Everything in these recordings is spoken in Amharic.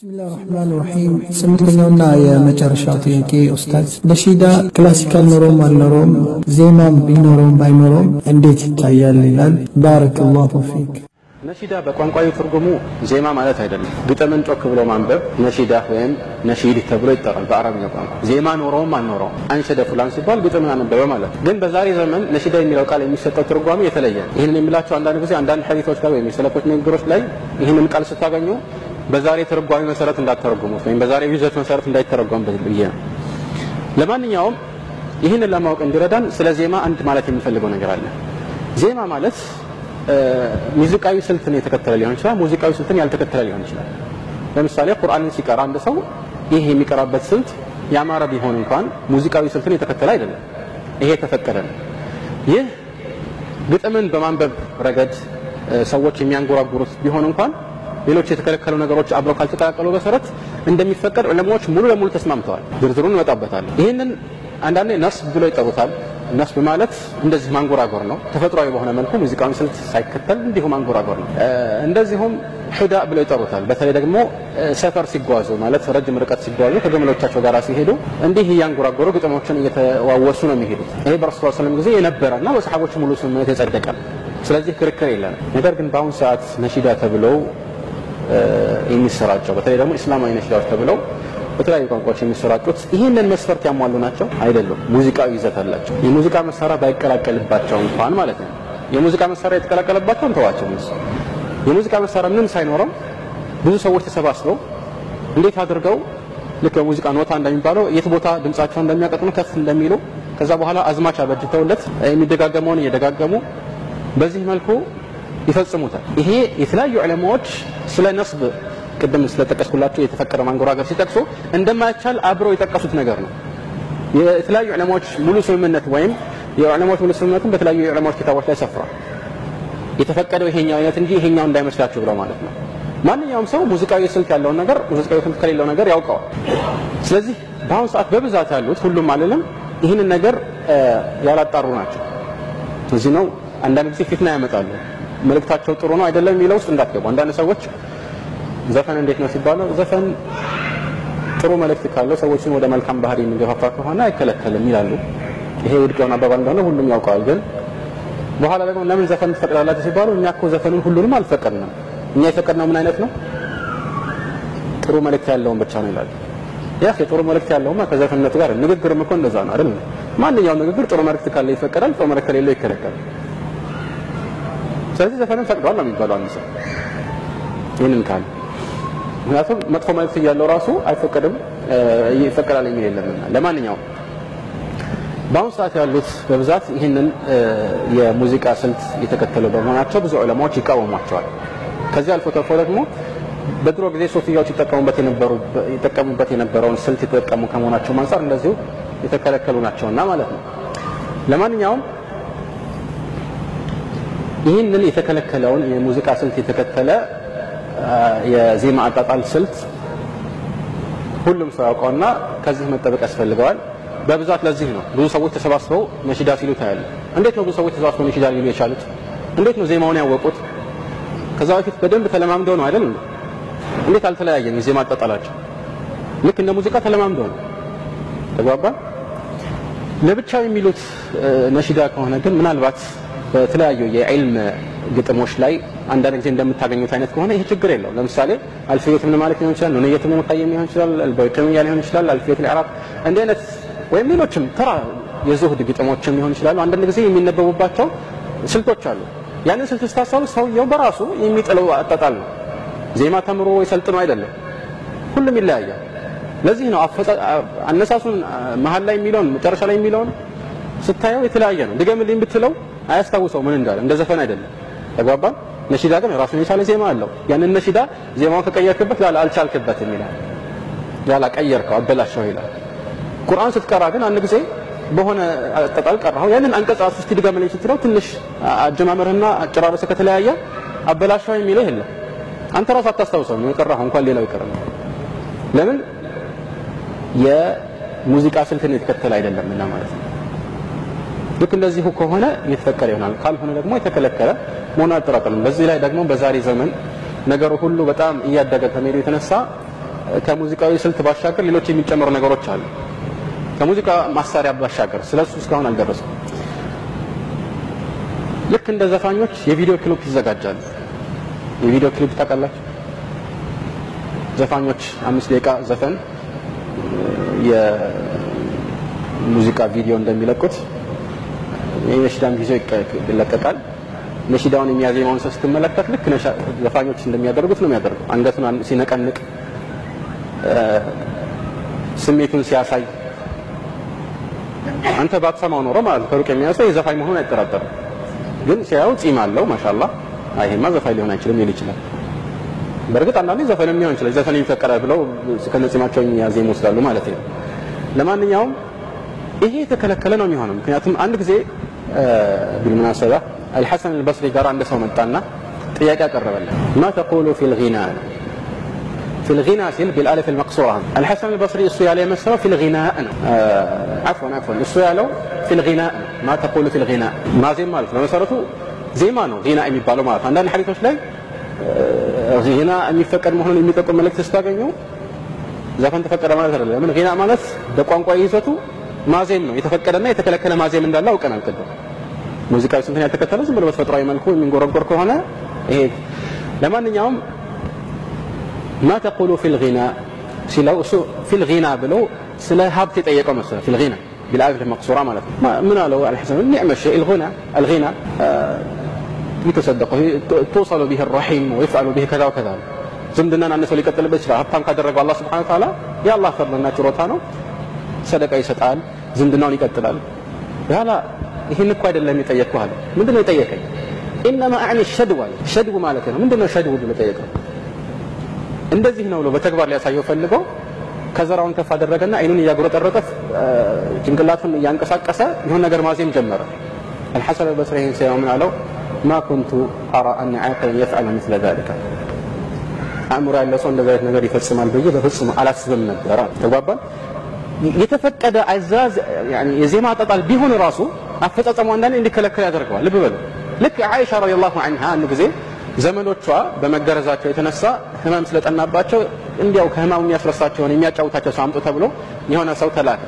ብስሚላህ ራህማን ራሒም ስምንተኛውና የመጨረሻው ጥያቄ ኡስታዝ ነሺዳ ክላሲካል ኖሮም አልኖሮም ዜማም ቢኖረውም ባይኖረውም እንዴት ይታያል ይላል ባረከላሁ ፊክ ነሺዳ በቋንቋዊ ትርጉሙ ዜማ ማለት አይደለም። ግጥምን ጮክ ብሎ ማንበብ ነሺዳ ወይም ነሺድ ተብሎ ይጠራል በአረብኛ ቋንቋ። ዜማ ኖረውም አልኖረውም አንሸደ ፉላን ሲባል ግጥምን አነበበ ማለት ነው። ግን በዛሬ ዘመን ነሺዳ የሚለው ቃል የሚሰጠው ትርጓሜ የተለየ ነው። ይህንን የሚላቸው አንዳንድ ጊዜ አንዳንድ ሐዲቶች ላይ ወይም የሰለፎች ንግግሮች ላይ ይህንን ቃል ስታገኙ በዛሬ ትርጓሜ መሰረት እንዳተረጉሙት ወይም በዛሬ ይዘት መሰረት እንዳይተረጎም ብዬ ነው። ለማንኛውም ይህንን ለማወቅ እንዲረዳን ስለ ዜማ አንድ ማለት የሚፈልገው ነገር አለ። ዜማ ማለት ሙዚቃዊ ስልትን የተከተለ ሊሆን ይችላል፣ ሙዚቃዊ ስልትን ያልተከተለ ሊሆን ይችላል። ለምሳሌ ቁርአንን ሲቀራ አንድ ሰው ይህ የሚቀራበት ስልት ያማረ ቢሆን እንኳን ሙዚቃዊ ስልትን የተከተለ አይደለም። ይሄ የተፈቀደ ነው። ይህ ግጥምን በማንበብ ረገድ ሰዎች የሚያንጎራጉሩት ቢሆን እንኳን ሌሎች የተከለከሉ ነገሮች አብረው ካልተቀላቀሉ መሰረት እንደሚፈቀድ ዑለማዎች ሙሉ ለሙሉ ተስማምተዋል። ዝርዝሩን እንመጣበታለን። ይህንን አንዳንዴ ነስብ ብሎ ይጠሩታል። ነስብ ማለት እንደዚህ ማንጎራጎር ነው። ተፈጥሯዊ በሆነ መልኩ ሙዚቃውን ስልት ሳይከተል እንዲሁ ማንጎራጎር ነው። እንደዚሁም ሑዳ ብለው ይጠሩታል። በተለይ ደግሞ ሰፈር ሲጓዙ ማለት ረጅም ርቀት ሲጓዙ ከገመሎቻቸው ጋር ሲሄዱ እንዲህ እያንጎራጎሩ ግጥሞችን እየተዋወሱ ነው የሚሄዱት። ይሄ በረሱል ሰለም ጊዜ የነበረ እና በሰሓቦች ሙሉ ስምምነት የጸደቀ ነው። ስለዚህ ክርክር የለንም። ነገር ግን በአሁኑ ሰዓት ነሺዳ ተብለው የሚሰራጨው በተለይ ደግሞ እስላማዊ ነሺዳዎች ተብለው በተለያዩ ቋንቋዎች የሚሰራጩት ይህንን መስፈርት ያሟሉ ናቸው አይደሉም። ሙዚቃዊ ይዘት አላቸው። የሙዚቃ መሳሪያ ባይቀላቀልባቸው እንኳን ማለት ነው። የሙዚቃ መሳሪያ የተቀላቀለባቸው እንተዋቸው። የሙዚቃ መሳሪያ ምንም ሳይኖረው ብዙ ሰዎች ተሰባስበው እንዴት አድርገው ልክ በሙዚቃ ኖታ እንደሚባለው የት ቦታ ድምጻቸውን እንደሚያቀጥኑ ከፍ እንደሚሉ ከዛ በኋላ አዝማች አበጅተውለት የሚደጋገመውን እየደጋገሙ በዚህ መልኩ ይፈጽሙታል። ይሄ የተለያዩ ዑለማዎች ስለ ነስብ ቅድም ስለጠቀስኩላቸው የተፈቀደ ማንጎራገር ሲጠቅሱ እንደማይቻል አብረው የጠቀሱት ነገር ነው። የተለያዩ ዑለማዎች ሙሉ ስምምነት ወይም የዑለማዎች ሙሉ ስምምነትን በተለያዩ የዑለማዎች ኪታቦች ላይ ሰፍሯል። የተፈቀደው ይሄኛው አይነት እንጂ ይሄኛው እንዳይመስላችሁ ብለው ማለት ነው። ማንኛውም ሰው ሙዚቃዊ ስልት ያለውን ነገር ሙዚቃዊ ስልት ከሌለው ነገር ያውቀዋል። ስለዚህ በአሁኑ ሰዓት በብዛት ያሉት ሁሉም አልልም ይህንን ነገር ያላጣሩ ናቸው። እዚህ ነው አንዳንድ ጊዜ ፊትና ያመጣሉ። መልእክታቸው ጥሩ ነው አይደለም የሚለው ውስጥ እንዳትገቡ። አንዳንድ ሰዎች ዘፈን እንዴት ነው ሲባለው ዘፈን ጥሩ መልእክት ካለው ሰዎችን ወደ መልካም ባህሪ የሚገፋፋ ከሆነ አይከለከልም ይላሉ። ይሄ ውድቅ የሆነ አባባል እንደሆነ ሁሉም ያውቀዋል። ግን በኋላ ደግሞ ለምን ዘፈን ትፈቅዳላችሁ ሲባሉ እኛ እኮ ዘፈኑን ሁሉንም አልፈቀድንም። እኛ የፈቀድነው ምን አይነት ነው? ጥሩ መልእክት ያለውን ብቻ ነው ይላሉ። ያ ጥሩ መልእክት ያለውማ ከዘፈንነቱ ጋር ንግግርም እኮ እንደዛ ነው አይደል? ማንኛውም ንግግር ጥሩ መልእክት ካለው ይፈቀዳል፣ ጥሩ መልእክት ከሌለው ይከለከላል። ስለዚህ ዘፈንን ፈቅዷል ነው የሚባለው አንድ ሰው ይህንን ካለ ምክንያቱም መጥፎ መልእክት እያለው ራሱ አይፈቀድም ይፈቀዳል የሚል የለምና። ለማንኛውም በአሁኑ ሰዓት ያሉት በብዛት ይህንን የሙዚቃ ስልት የተከተሉ በመሆናቸው ብዙ ዑለማዎች ይቃወሟቸዋል። ከዚህ አልፎ ተርፎ ደግሞ በድሮ ጊዜ ሶፊያዎች ይጠቀሙበት የነበረውን ስልት የተጠቀሙ ከመሆናቸው አንጻር እንደዚሁ የተከለከሉ ናቸውና ማለት ነው። ለማንኛውም ይህንን የተከለከለውን የሙዚቃ ስልት የተከተለ የዜማ አጣጣል ስልት ሁሉም ሰው ያውቀውና ከዚህ መጠበቅ ያስፈልገዋል። በብዛት ለዚህ ነው ብዙ ሰዎች ተሰባስበው ነሺዳ ሲሉ ታያለ። እንዴት ነው ብዙ ሰዎች ተሰባስበው ነሺዳ ሊሉ የቻሉት? እንዴት ነው ዜማውን ያወቁት? ከዛ በፊት በደንብ ተለማምደው ነው አይደል? እንዴት አልተለያየም? የዜማ አጣጣላቸው ልክ እንደ ሙዚቃ ተለማምደው ነው። ተግባባ። ለብቻው የሚሉት ነሺዳ ከሆነ ግን ምናልባት በተለያዩ የዕልም ግጥሞች ላይ አንዳንድ ጊዜ እንደምታገኙት አይነት ከሆነ ይሄ ችግር የለው። ለምሳሌ አልፊየት ምን ማለት ሊሆን ይችላል፣ ኑንየት ምን ሙቀየም ሊሆን ይችላል፣ አልበይቅምያ ሊሆን ይችላል፣ አልፊየት ልዕራብ እንዲህ አይነት ወይም ሌሎችም ተራ የዙህድ ግጥሞችም ሊሆን ይችላሉ። አንዳንድ ጊዜ የሚነበቡባቸው ስልቶች አሉ። ያንን ስልት ስታሳሉ ሰውየው በራሱ የሚጥለው አጣጣል ነው። ዜማ ተምሮ የሰልጥኖ አይደለም። ሁሉም ይለያያል። ለዚህ ነው አነሳሱን መሀል ላይ የሚለውን መጨረሻ ላይ የሚለውን ስታየው የተለያየ ነው። ድገምልኝ ብትለው አያስታውሰው ምን እንዳለ እንደ ዘፈን አይደለም። ተግባባን። ነሺዳ ግን ራሱን የቻለ ዜማ አለው። ያንን ነሺዳ ዜማውን ከቀየርክበት ላላ አልቻልክበትም ይላል። ላላ ቀየርከው፣ አበላሸው ይላል። ቁርአን ስትቀራ ግን አንድ ጊዜ በሆነ አጣጣል ቀራው። ያንን አንቀጽ ራሱ እስቲ ድገምልኝ ስትለው ትንሽ አጀማመርህና አጨራረሰ ከተለያየ አበላሸው የሚለው የለም። አንተ ራሱ አታስታውሰውም የቀራኸው እንኳን ሌላው ይቀር። ለምን የሙዚቃ ስልትን የተከተለ አይደለምና ማለት ነው። ልክ እንደዚሁ ከሆነ የተፈቀደ ይሆናል፣ ካልሆነ ደግሞ የተከለከለ መሆኑ አጠራጠርም። በዚህ ላይ ደግሞ በዛሬ ዘመን ነገሩ ሁሉ በጣም እያደገ ከመሄዱ የተነሳ ከሙዚቃዊ ስልት ባሻገር ሌሎች የሚጨመሩ ነገሮች አሉ። ከሙዚቃ ማሳሪያ ባሻገር ስለሱ እስካሁን አልደረስኩም። ልክ እንደ ዘፋኞች የቪዲዮ ክሊፕ ይዘጋጃሉ። የቪዲዮ ክሊፕ ታውቃላችሁ? ዘፋኞች አምስት ደቂቃ ዘፈን የሙዚቃ ቪዲዮ እንደሚለቁት የነሺዳም ጊዜው ይለቀቃል። ነሺዳውን የሚያዜማውን ሰው ስትመለከት ልክ ዘፋኞች እንደሚያደርጉት ነው የሚያደርገው። አንገቱን ሲነቀንቅ፣ ስሜቱን ሲያሳይ አንተ ባትሰማው ኖሮ ማለት ከሩቅ የሚያሰው የዘፋኝ መሆኑን አይጠራጠርም። ግን ሲያየው ጺም አለው ማሻአላህ፣ ይሄማ ዘፋኝ ሊሆን አይችልም ሊል ይችላል። በእርግጥ አንዳንዴ ዘፈን ሊሆን ይችላል። ዘፈን ይፈቀዳል ብለው ከነጺማቸው ያዜሙ ይወስዳሉ ማለት ነው። ለማንኛውም ይሄ የተከለከለ ነው የሚሆነው። ምክንያቱም አንድ ጊዜ ቢልሙናሰባ አልሐሰን አልበስሪ ጋር አንድ ሰው መጣና ጥያቄ አቀረበለት። ማ ተቁሉ ፊል ጊና ፊል ጊና ሲል ቢልአሊፍ አልመቅሱራ አልሐሰን አልበስሪ እሱ ያለ የመሰለው ፊል ጊና ነው። አፍወን አፍወን እሱ ያለው ፊል ጊና ነው። ማ ተቁሉ ፊል ጊና ማዜም ማለት በመሰረቱ ዜማ ነው ጊና የሚባለው ማለት አንዳንድ ሐዲሶች ላይ ጊና የሚፈቀድ መሆኑን የሚጠቁም መልእክት ስታገኙ ዘፈን ተፈቀደ ማለት አይደለም። ለምን ጊና ማለት በቋንቋ ይዘቱ ማዜም ነው። የተፈቀደና የተከለከለ ማዜም እንዳለ አውቀናል ቅድም። ሙዚቃዊ ስንትን ያልተከተለ ዝም ብሎ በተፈጥሯዊ መልኩ የሚንጎረጎር ከሆነ ይሄ ለማንኛውም ማ ተቁሉ ፊል ጊና ሲለው እሱ ፊል ጊና ብሎ ስለ ሀብት የጠየቀው መሰለህ። ፊል ጊና ቢልአሊፍ መቅሱራ ማለት ነው። ምን አለው አልሐሰን ኒዕመ ሸይ አልጊና አልጊና ይተሰደቁ ትወሰሉ ቢህ ረሒም ወይፍዓሉ ቢህ ከዛ ወከዛ ዝምድናን አንድ ሰው ሊቀጥልበት ይችላል። ሀብታም ካደረገው አላህ ስብሐነሁ ወተዓላ የአላህ ፈርድና ችሮታ ነው። ሰደቃ ይሰጣል፣ ዝምድናውን ይቀጥላል። ያላ ይህን እኮ አይደለም የጠየቅኩህ አለ። ምንድን ነው የጠየቀኝ? ኢነማ አዕኒ ሸድው አለ። ሸድው ማለት ነው ምንድን ነው ሸድው ብሎ ጠየቀው። እንደዚህ ነው ብሎ በተግባር ሊያሳየው ፈልገው ከዘራውን ከፍ አደረገና አይኑን እያጉረጠረጠ ጭንቅላቱን እያንቀሳቀሰ የሆነ ነገር ማዜም ጀመረ። አልሐሰን አልበስሪ ይህን ሲያየው ምን አለው? ማ ኩንቱ አራ አን ዓቂለን የፍዐለ ምስለ ዛሊከ አእምሮ ያለው ሰው እንደዚህ አይነት ነገር ይፈጽማል ብዬ በፍጹም አላስብም ነበረ። ተግባባን። የተፈቀደ አዛዝ የዜማ አጣጣል ቢሆን ራሱ አፈጻጸሙ አንዳንዴ እንዲከለከል ያደርገዋል። ልብ በሉ። ልክ አይሻ ረዲየላሁ ዐንሃ አንድ ጊዜ ዘመዶቿ በመገረዛቸው የተነሳ ህመም ስለጠናባቸው እንዲያው ከህማሙ የሚያስረሳቸውን የሚያጫውታቸው ሰው አምጡ ተብሎ የሆነ ሰው ተላከ።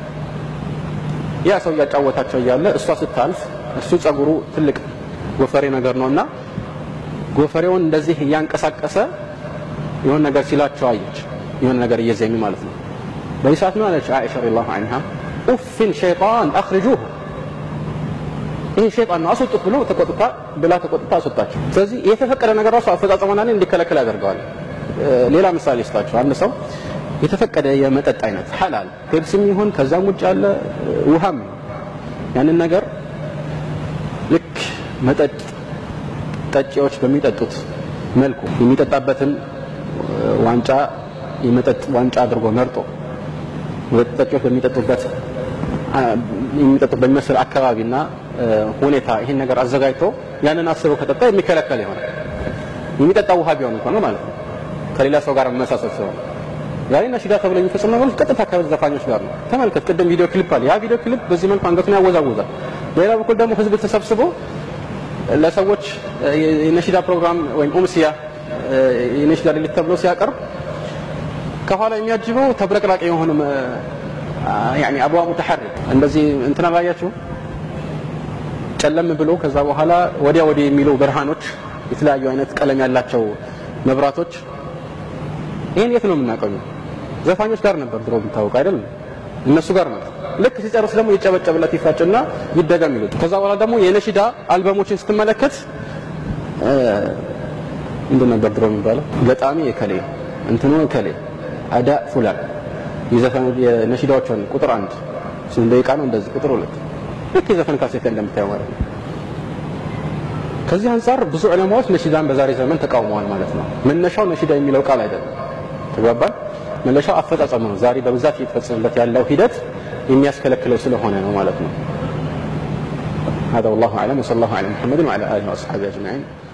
ያ ሰው እያጫወታቸው እያለ እሷ ስታልፍ እሱ ጸጉሩ ትልቅ ጎፈሬ ነገር ነውና ጎፈሬውን እንደዚህ እያንቀሳቀሰ የሆነ ነገር ሲላቸው አየች። የሆነ ነገር እየዜሚ ማለት ነው። በዚህ ሰዓት ምን አለች አይሻ ረዲየላሁ ዐንሃ ኡፍን ሸይጣን አኽርጁሁ ይሄ ሸይጣን ነው አስወጡት ብሎ ተቆጥታ ብላ ተቆጥታ አስወጣቸው። ስለዚህ የተፈቀደ ነገር ራሱ አፈጻጸሙና እንዲከለከል ያደርገዋል። ሌላ ምሳሌ ስጣቸው። አንድ ሰው የተፈቀደ የመጠጥ አይነት ሐላል ፔፕሲም ይሁን ከዛም ውጭ ያለ ውሃም ያንን ነገር ልክ መጠጥ ጠጪዎች በሚጠጡት መልኩ የሚጠጣበትን ዋንጫ የመጠጥ ዋንጫ አድርጎ መርጦ ጠጪዎች በሚጠጡበት የሚጠጡት በሚመስል አካባቢና ሁኔታ ይህን ነገር አዘጋጅቶ ያንን አስበው ከጠጣ የሚከለከል ይሆናል። የሚጠጣ ውሃ ቢሆን እንኳን ማለት ነው። ከሌላ ሰው ጋር መመሳሰል ሲሆን ዛሬ ነሺዳ ተብሎ የሚፈጽሙ ነገሮች ቀጥታ ከዘፋኞች ጋር ነው። ተመልከት፣ ቅድም ቪዲዮ ክሊፕ አለ። ያ ቪዲዮ ክሊፕ በዚህ መልኩ አንገቱን ያወዛውዛል። በሌላ በኩል ደግሞ ህዝብ ተሰብስቦ ለሰዎች የነሺዳ ፕሮግራም ወይም ኡምሲያ የነሺዳ ሌሊት ተብሎ ሲያቀርብ ከኋላ የሚያጅበው ተብረቅራቂ የሆነ ያኒ አብዋ ሙተሐሪክ እንደዚህ እንትን አላያችሁ ጨለም ብሎ ከዛ በኋላ ወዲያ ወዲህ የሚሉ ብርሃኖች፣ የተለያዩ አይነት ቀለም ያላቸው መብራቶች። ይህን የት ነው የምናውቀው? ዘፋኞች ጋር ነበር ድሮ የምታወቀው አይደለም? እነሱ ጋር ነበር። ልክ ሲጨርስ ደግሞ ይጨበጨብለት ይፋጭና ይደገም ይሉት። ከዛ በኋላ ደግሞ የነሺዳ አልበሞችን ስትመለከት ምንድን ነበር ድሮ የሚባለው? ገጣሚ የከሌ እንትኑ ከሌ አዳ ፉላን የዘፈን የነሺዳዎችን ቁጥር አንድ ስንት ደቂቃ ነው እንደዚህ ቁጥር ሁለት ልክ የዘፈን ካሴት እንደምታየው ማለት ነው። ከዚህ አንጻር ብዙ ዑለማዎች ነሺዳን በዛሬ ዘመን ተቃውመዋል ማለት ነው። መነሻው ነሺዳ የሚለው ቃል አይደለም። ተግባባን። መነሻው አፈጻጸሙ ነው። ዛሬ በብዛት እየተፈጸመበት ያለው ሂደት የሚያስከለክለው ስለሆነ ነው ማለት ነው። هذا والله أعلم وصلى الله على محمد وعلى آله وأصحابه أجمعين